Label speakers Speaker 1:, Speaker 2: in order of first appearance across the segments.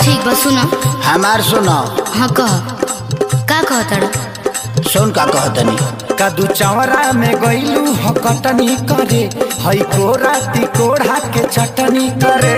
Speaker 1: ठीक बा सुनो
Speaker 2: हमार सुनो
Speaker 1: हाँ कह का कह तड़ा
Speaker 2: सुन का कहतनी
Speaker 3: कदू चवरा में गईलू ह कटनी करे हई कोरा तिकोड़ा के चटनी करे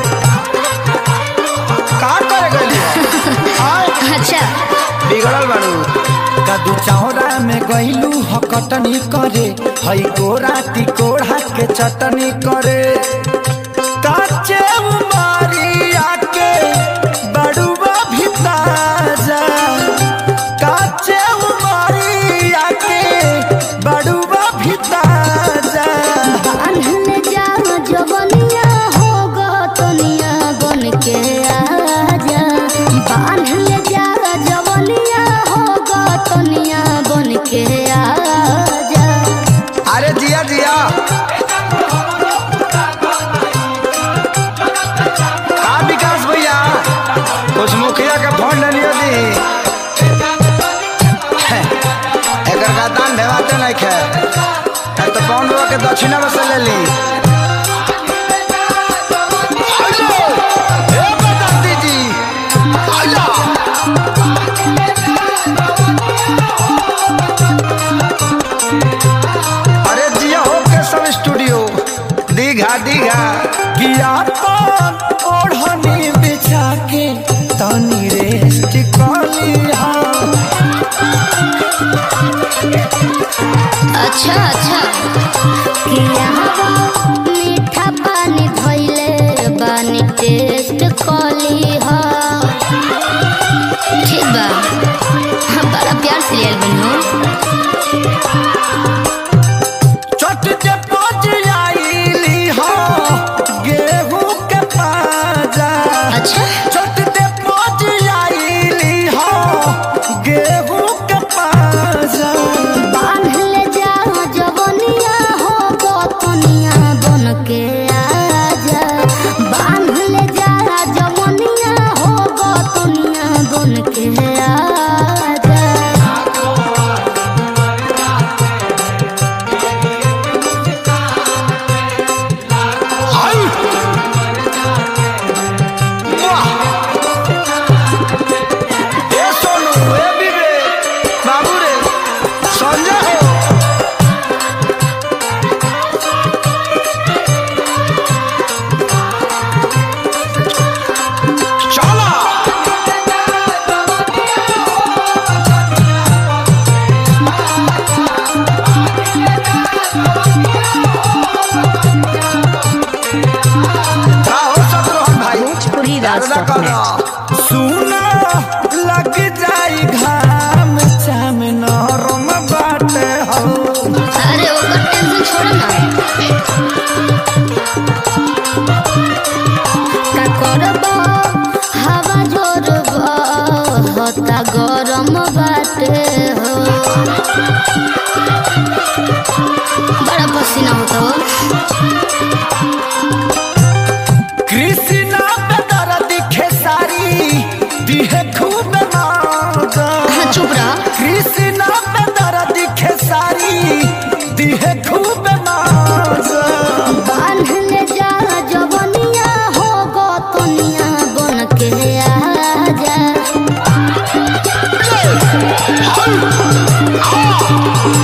Speaker 3: का करे गईली आय
Speaker 1: अच्छा
Speaker 2: बिगड़ल बाड़ू
Speaker 3: कदू चौरा में गईलू ह कटनी करे हई कोरा तिकोड़ा के चटनी करे काचे उमारिया के बड़ुआ भी ताजा काचे उमारिया के बड़ुआ भी ताजा
Speaker 1: बांधल जाओ जवनिया हो गतनिया बन के आजा बांधल जाओ जवनिया हो गतनिया बन के आजा
Speaker 2: अरे जिया जिया का विकास भैया कुछ मुखिया के फोन ले लियो दी एकर का दान भेवाते नहीं खे ए तो पौन बाबा के दक्षिणा में से ले ली आइलो, ए बदाती जी, आइलो। अरे जिया हो के सब स्टूडियो दीघा दीघा
Speaker 3: गिया पान ओढ़नी बिछा के तनी रेस्ट कलिहा
Speaker 1: अच्छा अच्छा किया मीठा पानी धोइले पानी टेस्ट कली हा ठीक बा हाँ बड़ा प्यार से लियल बनो
Speaker 3: चट के पच आईली हो गेहूं के पाजा
Speaker 1: अच्छा
Speaker 3: चट के पच आईली हो गेहूं के पाजा
Speaker 1: बांधले जाओ जवनिया हो गोतनिया बन के आजा बांधले जाओ जवनिया हो गोतनिया बन के आजा
Speaker 2: आई वाह ए सोनू ए विवेक बाबू रे संजय हो चला का हो शत्रुघ्न भाई
Speaker 4: भोजपुरी
Speaker 2: दादा
Speaker 4: राज
Speaker 2: करो
Speaker 3: सुना लग जाई घाम चाम नरम बाटे हो
Speaker 1: अरे ओकर टेंशन छोड़ ना का करब हवा जोर होता गरम बाटे हो बड़ा पसीना होता हो
Speaker 3: कृष्णा पे दर्द खेसारी दिहे खूब मौजा
Speaker 1: हाँ चुप रह
Speaker 3: कृष्णा पे दर्द खेसारी दिहे खूब मौजा
Speaker 1: बांधले जा जवनिया हो गोतनिया बन के आजा